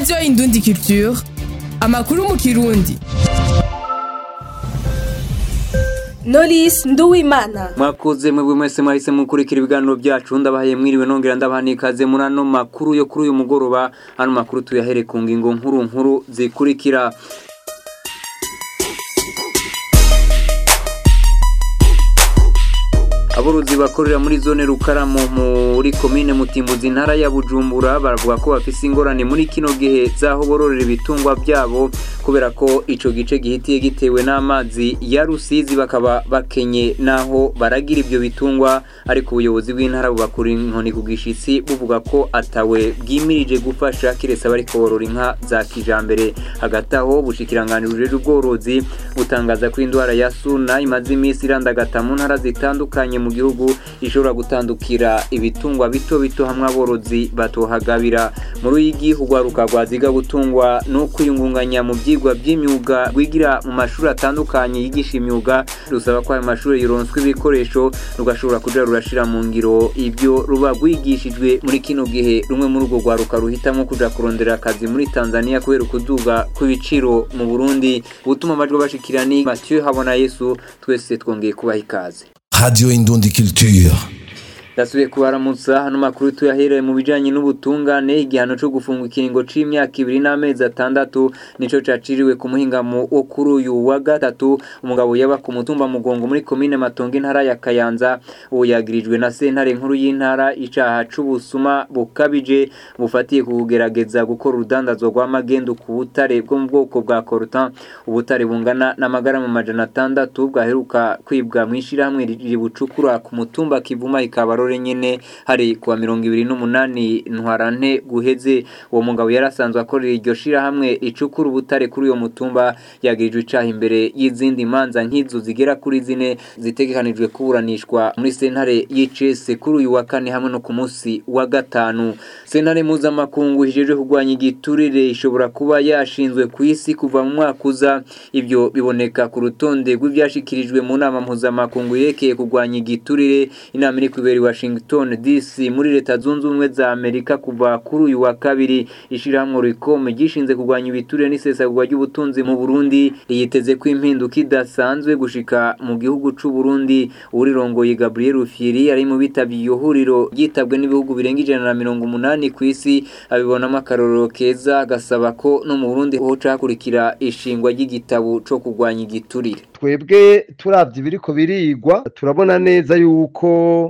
radiyo indundi culture amakuru mu kirundi Knowless Nduwimana mwakoze mwebwe mwese mwahise mukurikira ibiganiro byacu ndabahaye mwiriwe nongera ndabaha n'ikaze muri ano makuru yo kuri uyu mugoroba ano makuru tuyahere ku ngingo nkuru nkuru zikurikira aborozi bakorera muri zone rukaramo muri komine mutimbuzi intara ya bujumbura baravuga ko bafise ingorane muri kino gihe z'aho bororera ibitungwa byabo kubera ko ico gice gihitiye gitewe n'amazi ya rusizi bakaba bakenye n'aho baragira ibyo bitungwa ariko ubuyobozi bw'intara bubakura inkoni ku gishitsi buvuga ko atawe bwimirije gufasha kiretse abariko borora inka za kijambere hagati aho bushikiranganira bujejwe ubworozi butangaza ko indwara ya suna imaze iminsi irandagata mu ntara zitandukanye mu gihugu ishobora gutandukira ibitungwa bito bito hamwe aborozi batohagabira muri uyigi urwaruka rwaziga gutungwa no kwiyungunganya mu byigwa by'imyuga rwigira mu mashuri atandukanye yigisha imyuga rusaba ko ayo mashuri yoronswa ibikoresho rugashobora kuja rurashira mu ngiro ibyo ruba rwigishijwe muri kino gihe rumwe muri urwo rwaruka ruhitamo kuja kurondera akazi muri tanzania kubera ukuduga kw'ibiciro mu burundi gutuma amajwi bashikira ni mathieu habona yesu twese twongeye kubaha ikaze Radio Indundi Culture. ndasubiye kubaramutsa hano makuru tuyahereye mu bijanye n'ubutungane igihano co gufunga ikiringo c'imyaka ibiri n'amezi atandatu nico caciriwe ku muhingamo wo kuri uyu wa gatatu umugabo yaba ku mutumba mugongo muri komine matongo intara ya kayanza uwo yagirijwe na sentare nkuru y'intara icaha c'ubusuma bukabije bufatiye ku kugerageza gukora urudandazwa rw'amagendu ku butare bwo mu bwoko bwa korutan ubutare bungana n'amagarama amajana atandatu bwaheruka kwibwa mw'ishirahamwe ribucukura ku mutumba kivuma ikaba rore nyene hari kuwa mirongo ibiri n'umunani ntwarante guheze uwo mugabo yari asanzwe akorera iryo shirahamwe icukura ubutare kuri uyo mutumba yagirijwe icaha imbere y'izindi manza nk'izo zigera kuri zine zitegekanijwe kuburanishwa muri sentare y'icese kuri uyu wa kane hamwe no ku munsi wa gatanu sentare mpuzamakungu hijejwe kurwanya igiturire ishobora kuba yashinzwe ku isi kuva mu mwaka uza ivyo biboneka ku rutonde rw'ivyashikirijwe mu nama mpuzamakungu yerekeye kurwanya igiturire inama iri kubera Washington DC muri leta zunze ubumwe za Amerika kuva kuri uyu wa kabiri ishirahamwe Ricom gishinze kurwanya ibiturire n'isesagurwa ry'ubutunzi mu Burundi yiteze ko impinduka idasanzwe gushika mu gihugu c'u Burundi urirongoye Gabriel Rufyiri ari mu bitabye iyo huriro ryitabwe n'ibihugu birenga ijana na mirongo umunani ku isi abibonamo akarorero keza agasaba ko no mu Burundi hoca hakurikira ishingwa ry'igitabo co kurwanya igiturire twebwe turavye ibiriko birigwa turabona neza yuko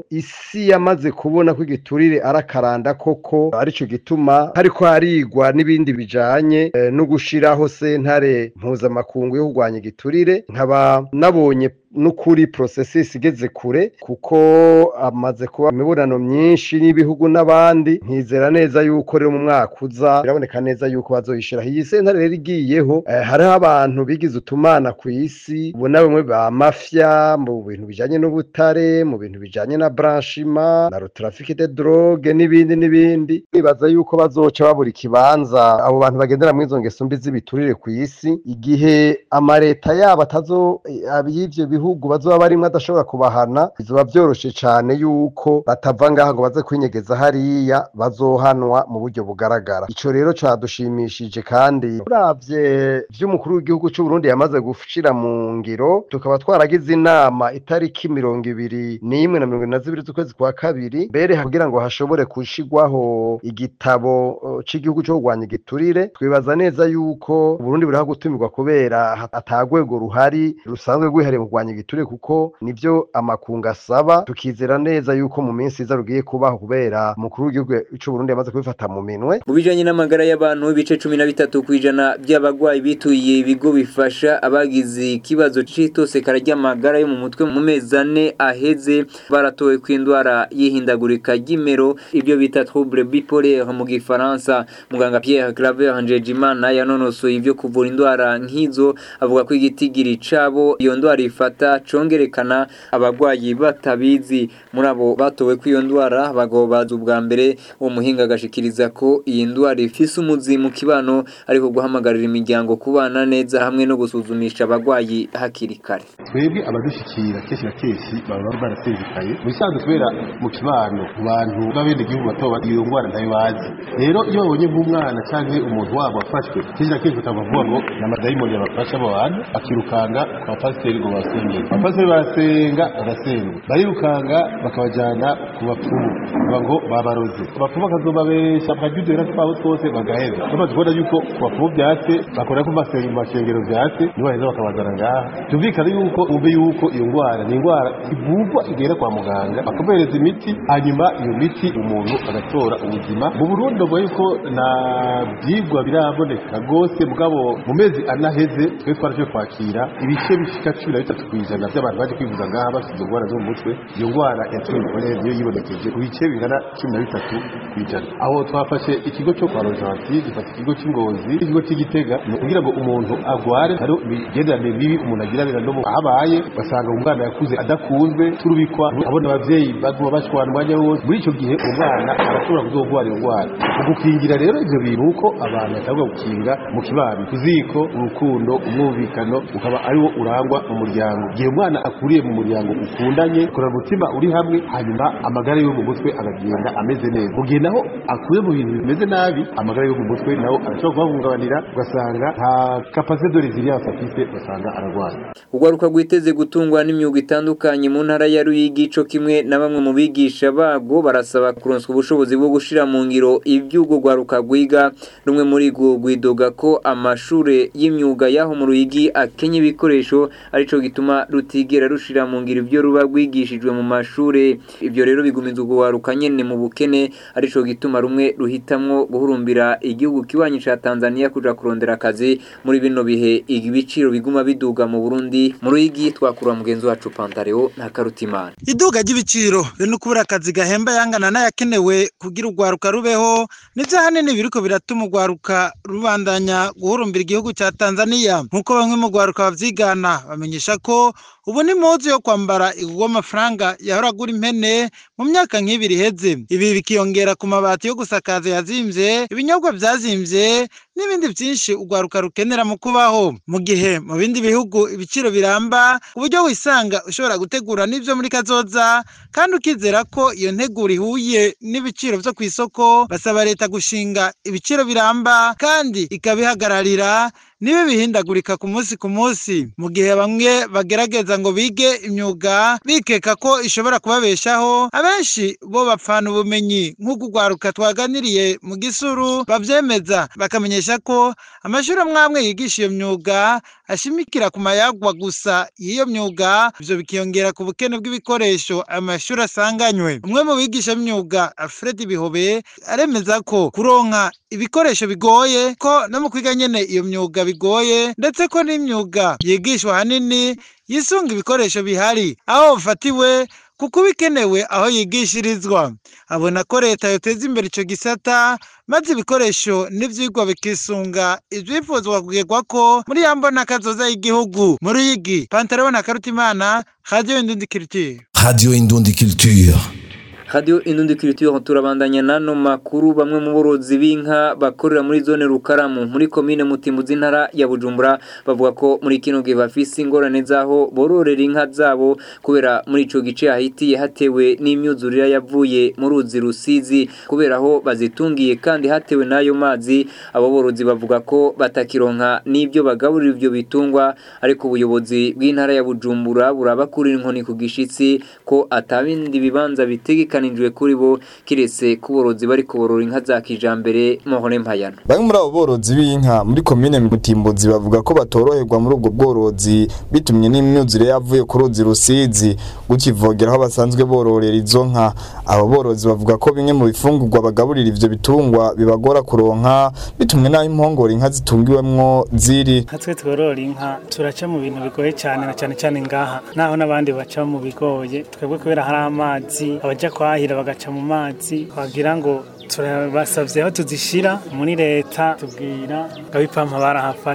isi yamaze kubona ko igiturire arakaranda koko arico gituma hariko harigwa n'ibindi bijanye eh, no gushiraho sentare mpuzamakungu yo kurwanya igiturire nkaba nabonye n'ukuri processus igeze kure kuko amaze kuba imibonano myinshi n'ibihugu n'abandi nkizera neza yuko rero mu mwaka uza biraboneka neza yuko bazoyishiraho iyi sentare rero igiyeho eh, hariho abantu bigize utumana ku isi ubona bamwe ba mafia mu bintu bijanye n'ubutare mu bintu bijanye na branchima na trafic de drogue n'ibindi n'ibindi nibaza yuko bazoca babura ikibanza abo bantu bagendera muri izo ngeso mbi z'ibiturire ku isi igihe amareta yabo atazo y'ivyo bihugu bazoba barimwe adashobora kubahana bizoba vyoroshe cane yuko batava ngaha ngo baze kwinyegeza hariya bazohanwa mu buryo bugaragara ico rero cadushimishije kandi uravye vy'umukuru w'igihugu c'u Burundi yamaze gushira mu ngiro tukaba twaragize inama itariki mirongo ibiri n'imwe na mirongo ine na zibiri z'ukwezi kwa kabiri mbere kugira ngo hashobore gushigwaho igitabo uh, c'igihugu co kurwanya igiturire twibaza neza yuko Burundi buriho gutumirwa kubera atagwego ruhari rusanzwe rwihariye mu kurwanya igiturire kuko nivyo amakungu asaba tukizera neza yuko mu minsi iza rugiye kubaho kubera umukuru w'igihugu c'u Burundi yamaze kubifata mu minwe mu bijanye n'amagara y'abantu ibice cumi na bitatu kw'ijana by'abagwayi bituye ibigo bifasha abagize ikibazo c'itosekara ry'amagara yo mu mutwe mu mezi ane aheze baratowe kw'indwara y'ihindagurika ry'imero ibyo bita trouble bipolaire mu gifaransa muganga Pierre Claver Njejimana yanonosoye ibyo kuvura indwara nk'izo avuga ko igitigiri cabo iyo ndwara ifata gisata congerekana abagwayi batabizi muri abo batowe ko iyo ndwara bagobaza ubwa mbere uwo muhinga agashikiriza ko iyi ndwara ifise umuzi mu kibano ariko guhamagarira imiryango kubana neza hamwe no gusuzumisha abagwayi hakiri kare twebwe abadushikira kenshi na kenshi baba barasezekaye mu bisanzwe kubera mu kibano mu bantu b'abenegihugu bato iyo ndwara ntayo bazi rero iyo babonye nk'umwana cyangwa umuntu wabo wafashwe kenshi na kenshi bakavuga ngo ni amadayimoni yabafasha abo bantu akirukanga ku bapasiteri ngo basengere abapasiteri barasenga barasenga barirukanga bakabajyana ku bapfumu baba ngo babaroze abapfumu bakazobabesha bakajyudera twabo twose bagahera bamaze kubona yuko ku bapfumu byatse bakora ko mu mashengero byatse nibo baheza bakabazana ngaha byumvikana yuko umve yuko iyo ndwara ni indwara ivurwa igera kwa muganga bakamuhereza imiti hanyuma iyo miti umuntu agatora ubuzima mu burundi bavuga yuko nta byigwa biraboneka rwose mugabo mu mezi anaheze twe twaraje kwakira ibice bishika cumi na bitatu ku ijana by'abantu baje kwivuza ngaha bafite indwara zo mu mutwe iyo ndwara yatwinjiranye niyo yibonekeje ku bice bingana cumi na bitatu ku ijana aho twafashe ikigo cyo kwa rojanti gifata ikigo cy'ingozi ikigo cy'igitega ni ukugira ngo umuntu agware hari imigenderanire mibi umuntu agirana no mu ahabaye basanga umwana yakuze adakunzwe turubikwa abona abavyeyi baguma bashwana umwanya wose muri ico gihe umwana arashobora kuzogwara iyo ndwara ugukingira rero ivyo bintu uko abantu batagomba gukinga mu kibano kuziko urukundo umwumvikano ukaba ariwo urangwa mu muryango igihe umwana akuriye mu muryango ukundanye ukora umutima uri hamwe hanyuma amagara yo mu mutwe akagenda ameze neza mu gihe naho akuye mu bintu bimeze nabi amagara yo mu mutwe naho arashobora kubahungabanira ugasanga nta kapasite de resilience afite ugasanga ararwaye urwaruka rwiteze gutungwa n'imyuga itandukanye mu ntara ya Ruyigi co kimwe na bamwe mu bigisha bago barasaba kuronswa ubushobozi bwo gushira mu ngiro ivyugo rwaruka rwiga rumwe muri rwo rwidoga ko amashure y'imyuga yaho mu Ruyigi akenye ibikoresho arico gituma rutigera rushira mu ngiro ivyo ruba rwigishijwe mu mashure ivyo rero bigumiza urwaruka nyene mu bukene arico gituma rumwe ruhitamwo guhurumbira igihugu kiwanyi ca Tanzania kuja kurondera akazi muri bino bihe ibiciro biguma biduga mu Burundi mu Ruyigi twakura mugenzi wacu Pantareo na Karutimana iduga ry'ibiciro be no kubura akazi gahemba yangana n'ayakenewe kugira urwaruka rubeho nivyo hanini biriko biratuma urwaruka rubandanya guhurumbira igihugu ca Tanzania nk'uko bamwe mu rwaruka bavyigana bamenyesha ko ubu ni muzi yo kwambara igurwa amafaranga yahora agura impene mu myaka nk'ibiri iheze ibi bikiyongera ku mabati yo gusakaza yazimvye ibinyobwa vyazimvye n'ibindi vyinshi urwaruka rukenera mu kubaho mu gihe mu bindi bihugu ibiciro biramba uburyo wisanga ushobora gutegura n'ivyo muri kazoza kandi ukizera ko iyo nteguro ihuye n'ibiciro vyo kw'isoko basaba leta gushinga ibiciro biramba kandi ikabihagararira nibe bihindagurika ku munsi ku munsi mu gihe bamwe bagerageza ngo bige imyuga bikeka ko ishobora kubabeshaho abenshi bo bapfana ubumenyi nk'uko urwaruka twaganiriye mu gisuru bavyemeza bakamenyesha ko amashuri amwe amwe yigisha iyo myuga ashimikira ku mayagwa gusa y'iyo myuga ivyo bikiyongera ku bukene bw'ibikoresho ayo mashuri asanganywe umwe mu bigisha b'imyuga Alfred Bihobe aremeza ko kuronka ibikoresho bigoye ko no mu kwiga nyene iyo myuga bigoye ndetse ko n'imyuga yigishwa hanini yisunga ibikoresho bihari aho bufatiwe kuko bikenewe aho yigishirizwa abona ko leta yoteza imbere ico gisata maze ibikoresho n'ivyigwa bikisunga ivyifuzwa kugerwa ko muri ya mbona kazoza y'igihugu mu ruyigi pantaleon na karutimana radio indundi culture Radio Indundi Culture. Radio Indundi Culture turabandanya nano makuru bamwe mu borozi b'inka bakorera muri zone Rukaramu muri komine Mutimbuzi ntara ya Bujumbura bavuga ko muri kino gihe bafise ingorane zaho bororera inka zabo kubera muri ico gice hahitiye hatewe n'imyuzurira yavuye mu ruzi rusizi kubera aho bazitungiye kandi hatewe n'ayo mazi abo borozi bavuga ko batakironka n'ibyo bagaburira ivyo bitungwa ariko ubuyobozi bw'intara ya Bujumbura burabakurira inkoni ku gishitsi ko atabindi bibanza bitegeka bitegekanijwe kuri bo kiretse kuborozi bari kuborora inka za kijambere mohone mpayano bamwe muri abo borozi b'inka muri komine Mutimbuzi bavuga ko batoroherwa muri ubwo bworozi bitumye n'imyuzure yavuye ku ruzi rusizi gukivogera aho basanzwe bororera izo nka abo borozi bavuga ko bimwe mu bifungurwa bagaburira ivyo bitungwa bibagora kuronka bitumwe n'aho impongora inka zitungiwemwo ziri nka twe tworora inka turaca mu bintu bigoye cyane na cyane cyane ngaha naho n'abandi baca mu bigoye twebwe kubera hari amazi abaja kwahira bagaca mu mazi twagira ngo turabasavye aho tuzishira muri leta tubwira ngo abipampa barahafashe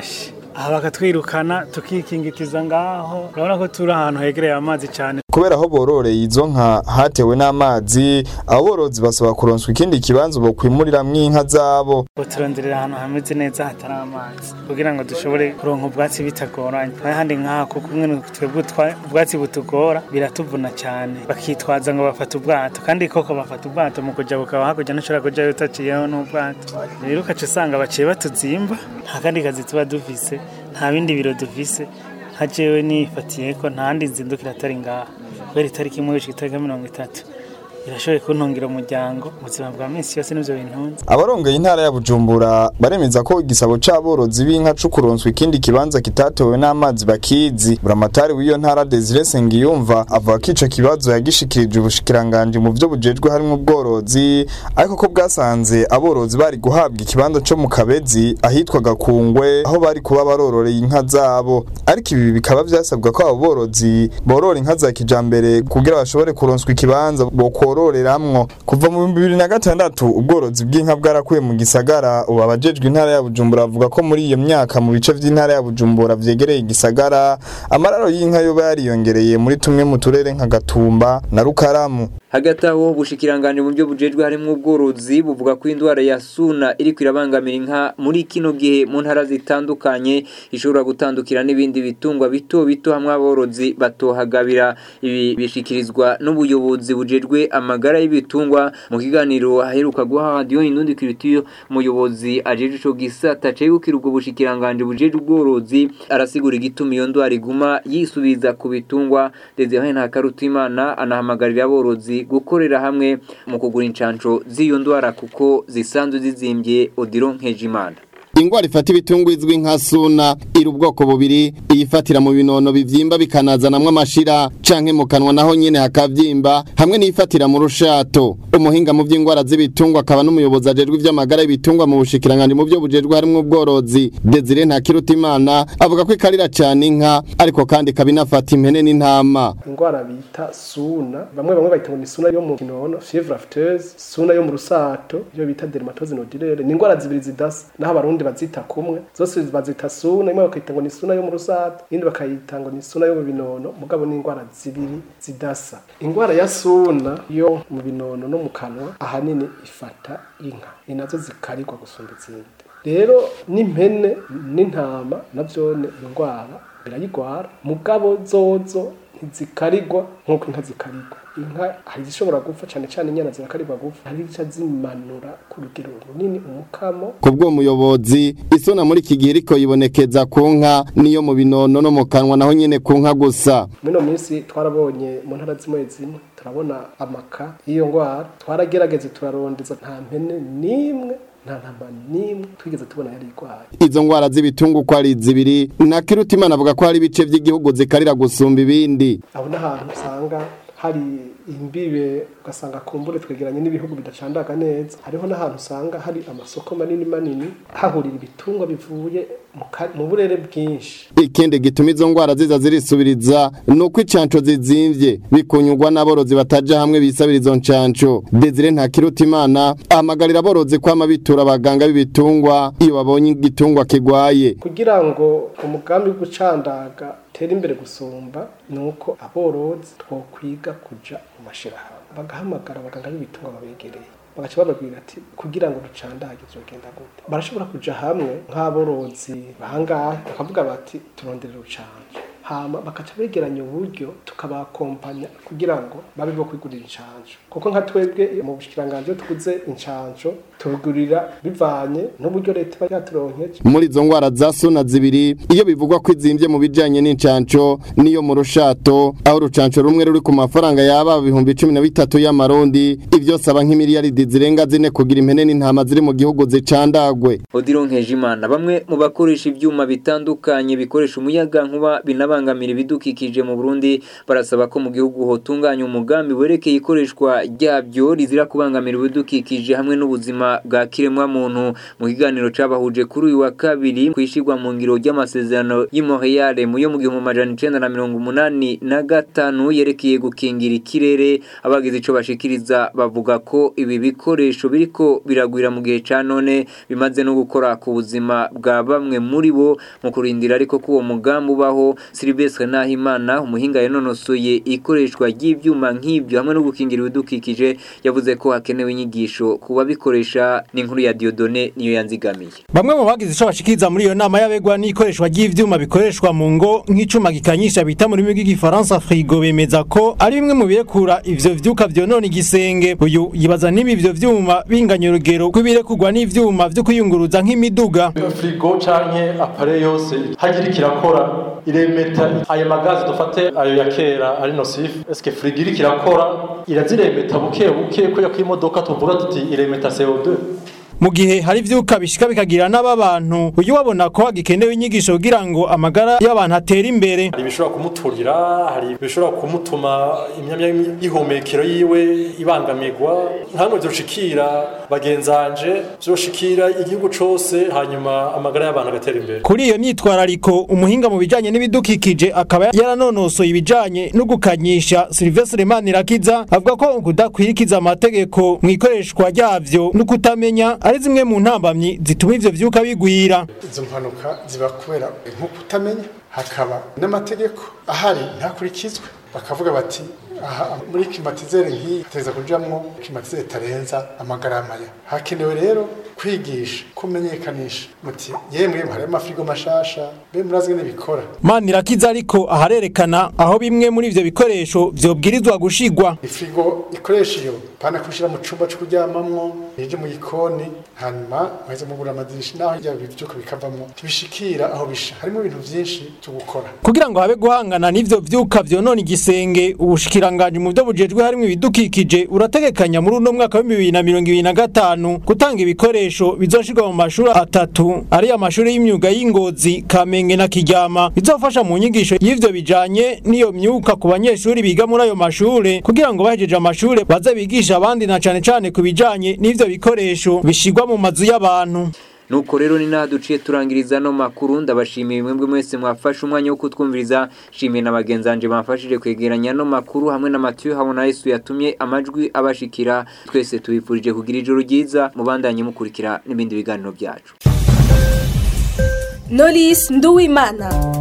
aha bakatwirukana tukikingitiza ngaho urabona ko turi ahantu hegereye amazi cyane kubera aho bororeye izo nka hatewe n'amazi aborozi basaba kuronswa ikindi kibanza bokwimuriramwo inka zabo ngo turonderera ahantu hameze neza hatari amazi kugira ngo dushobore kuronka ubwatsi bitagoranye n'ahandi nk'aha kuko umwe twebwe utwa- ubwatsi butugora biratuvuna cyane bakitwaza ngo bafata ubwato kandi koko bafata ubwato mu kujya bukaba hakurya ntushobora kujyayo utaciyeho n'ubwato rero ukaca usanga baciye batuzimba nta kandi kazi tuba dufise nta bindi biro dufise nka jewe nifatiye ko nta handi nzindukira atari ngaha kubera itariki imwe w'icyo itariki ya mirongo itatu irashoboye kuntungira umuryango ubuzima bwa minsi yose n'ibyo bintunze abarongeye intara ya bujumbura baremeza ko igisabo c'aborozi b'inka co kuronswa ikindi kibanza kitatewe n'amazi bakizi buramatari w'iyo ntara Desire Sengiyumva avuga ko ico kibazo yagishikirije ubushikiranganji mu vyo bujejwe harimwo ubworozi ariko ko bwasanze aborozi bari guhabwa ikibanza co mu kabezi ahitwa gakungwe aho bari kuba barororeye inka zabo ariko ibi bikaba vyasabwa ko abo borozi borora inka za kijambere kugira bashobore kuronswa ikibanza bokororeramwo kuva mu bihumbi bibiri na gatandatu ubworozi bw'inka bwarakuye mu gisagara ubu abajejwe intara ya bujumbura bavuga ko muri iyo myaka mu bice vy'intara ya bujumbura vyegereye igisagara amararo y'inka yoba yariyongereye muri tumwe mu turere nka gatumba na rukaramu hagati aho ubushikiranganje mu byo bujejwe harimo ubworozi buvuga ko indwara ya suna iri kwirabangamira inka muri kino gihe mu ntara zitandukanye ishobora gutandukira n'ibindi bitungwa bito bito hamwe aborozi batohagabira ibi bishikirizwa n'ubuyobozi bujejwe amagara y'ibitungwa mu kiganiro aheruka guha radiyo indundi kiritiyo umuyobozi ajeje ico gisata cegukira ubwo bushikiranganje bujejwe ubworozi arasigura igituma iyo ndwara iguma yisubiza ku bitungwa Desire Ntakarutimana anahamagarira aborozi gukorera hamwe mu kugura incanco z'iyo ndwara kuko zisanzwe zizimbye Odilo Nkejimana ingwara ifata ibitungwa izwi nka suna iri ubwoko bubiri iyifatira mu binono bivyimba bikanazanamwo amashira canke mu kanwa naho nyene hakavyimba hamwe n'iyifatira mu rushato umuhinga mu vy'ingwara z'ibitungwa akaba n'umuyobozi ajejwe ivy'amagara y'ibitungwa mu bushikiranganje mu vyo bujejwe harimwo ubworozi Desire Ntakirutimana avuga ko ikarira cane inka ariko kandi kabinafata impene n'intama ingwara bita suna bamwe bamwe bayita ngo ni suna yo mu kinono fievre afteuse suna yo mu rusato iyo bita dermatose nodulaire ni ingwara zibiri zidasa naho abarundi bazita kumwe zose bazita suna imwe bakayita ngo ni suna yo mu rusato iyindi bakayita ngo ni suna yo mu binono mugabo ni ingwara zibiri zidasa ingwara ya suna yo mu binono no mu kanwa ahanini ifata inka ni nazo zikarigwa gusumba izindi rero n'impene n'intama navyone iyo ngwara birayigwara mugabo zozo ntizikarigwa nk'uko inka zikarigwa inka hari izishobora gupfa cyane cyane inyana zirakarigwa gupfa hari izica zimanura ku rugero runini umukamo kubwo muyobozi isuna muri iki gihe iriko yibonekeza ku nka niyo mu binono no mu kanwa naho nyene ku nka gusa mino minsi twarabonye mu ntara zimwe zimwe turabona amaka y'iyo ngwara twaragerageze turarondeza nta mpene n'imwe nta ntama n'imwe twigeze tubona yari irwaye izo ngwara z'ibitungu uko ari zibiri Ntakirutimana avuga ko hari ibice vy'igihugu zikarira gusumba ibindi aho n'ahantu usanga hari imbibe ugasanga kumbure twegeranye n'ibihugu bidacandaga neza hariho n'ahantu usanga hari amasoko manini manini hahurira ibitungwa bivuye mu ka- mu burere bwinshi ikindi gituma izo ngwara ziza zirisubiriza ni uko incanco zizimvye bikunyurwa n'aborozi bataja hamwe bisabira izo ncanco Desire Ntakirutimana ahamagarira aborozi kwama bitura abaganga b'ibitungwa iyo babonye igitungwa kigwaye kugira ngo umugambi wo gucandaga utere imbere gusumba ni uko aborozi twokwiga kuja mu mashirahamwe bagahamagara abaganga b'ibitungwa babegereye bagaca bababwira ati kugira ngo ducandage vyogenda gute barashobora kuja hamwe nk'aborozi bangahe bakavuga bati turonderera urucanco hama bakaca begeranya uburyo tukabakompanya kugira ngo babe bo kwigurira incanco kuko nka twebwe mu bushikiranganje iyo tuguze incanco tubigurira bivanye n'uburyo leta iba yaturonkeje muri izo ngwara za suna zibiri iyo bivugwa ko izimvye mu bijanye n'incanco niyo mu rushato aho urucanco rumwe ruri ku mafaranga yaba ibihumbi cumi na bitatu y'amarundi ivyo saba nk'imiliyaridi zirenga zine kugira impene n'intama ziri mu gihugu zicandagwe Odilo Nkejimana bamwe mu bakoresha ivyuma bitandukanye bikoresha umuyaga nkuba binabangamira ibidukikije mu Burundi barasaba ko mu gihugu hotunganya umugambi werekeye ikoreshwa ryabyo rizira kubangamira ibidukikije hamwe n'ubuzima bwa kiremwa muntu mu kiganiro cabahuje kuri uyu wa kabiri kwishirwa mu ngiro ry'amasezerano y'i Montreal mu yo mu gihumbi amajana icenda na mirongo umunani na gatanu yerekeye gukingira ikirere abagize ico bashikiriza bavuga ko ibi bikoresho biriko biragwira mu gihe ca none bimaze no gukora ku buzima bwa bamwe muri bo mu kurindira ariko ko uwo mugambi ubaho Sylvestre Nahimana umuhinga yanonosoye ikoreshwa ry'ivyuma nk'ibyo hamwe no gukingira ibidukikije yavuze ko hakenewe inyigisho kuba bikoresha n'inkuru ya Diodone niyo yanzigamiye Bamwe mu bagize ico bashikiriza muri iyo nama y'abegwa n'ikoreshwa ry'ivyuma bikoreshwa mu ngo nk'icuma gikanyisha bita mu rurimi rw'igifaransa frigo bemeza ko ari bimwe mu birekura ivyo vyuka vyonona igisenge uyu yibaza niba ivyo vyuma binganya urugero rw'ibirekurwa n'ivyuma vyo kwiyunguruza nk'imiduga frigo canke apare yose hagira ikirakora iremeta ayo magazi dufate ayo ya kera ari nosifu eske frigo iriko irakora iraziremeta buke buke ko ko imodoka tuvuga tuti iremeta CO2 mu gihe hari ivyuka bishika bikagira n'ababantu uyu wabona ko hagikenewe inyigisho kugira ngo amagara y'abantu atere imbere hari ibishobora kumuturira hari ibishobora kumutuma imyanya y'ihumekero yiwe ibangamirwa nkamwe vyoshikira bagenzanje vyoshikira igihugu cose hanyuma amagara y'abantu agatera imbere kuri iyo myitwarariko umuhinga mu bijanye n'ibidukikije akaba yaranonosoye ibijanye no gukanyisha Sylvestre Manirakiza avuga ko kudakwirikiza amategeko mu ikoreshwa ryavyo no kutamenya ari zimwe mu ntambamyi zituma ivyo vyuka bigwira izo mpanuka ziba kubera nko kutamenya hakaba n'amategeko ahari ntakurikizwe bakavuga bati aha muri klimatizere nk'iyi teza kujamwo klimatizere tarenza amagarama ya hakenewe rero kwigisha kumenyekanisha muti yemwe hari amafrigo mashasha be murazi ngene bikora Manirakiza ariko aharerekana aho bimwe muri ivyo bikoresho vyobwirizwa gushigwa ifrigo ikoresha iyo pana kushira mu cumba cyo kuryamamwo ije mu gikoni hanyuma mweze mugura amadirisha naho ijya bivyuka bikavamwo tibishikira aho bisha harimo ibintu vyinshi cyo gukora kugira ngo habe guhangana n'ivyo vyuka vyonona igisenge ubushikiranganje mu byo bujejwe harimo ibidukikije urategekanya muri uno mwaka wa 2025 gutanga ibikoresho bizoshirwa mu mashuri atatu ari amashuri y'imyuga y'ingozi Kamenge na Kiryama bizofasha mu nyigisho y'ivyo bijanye n'iyo myuka ku banyeshuri biga muri ayo mashure kugira ngo bahejeje amashure baze bigisha abandi na cane cane ku bijanye n'ivyo bikoresho bishirwa mu mazu y'abantu nuko rero ni naha duciye turangiriza no makuru ndabashimiye mwebwe mwese mwafashe umwanya wo kutwumviriza shimiye na bagenzanje bamfashije kwegeranya no makuru hamwe na Mathieu habona Yesu yatumye amajwi abashikira twese tubifurije kugira ijoro ryiza mubandanye mukurikira n'ibindi biganiro byacu Knowless Nduwimana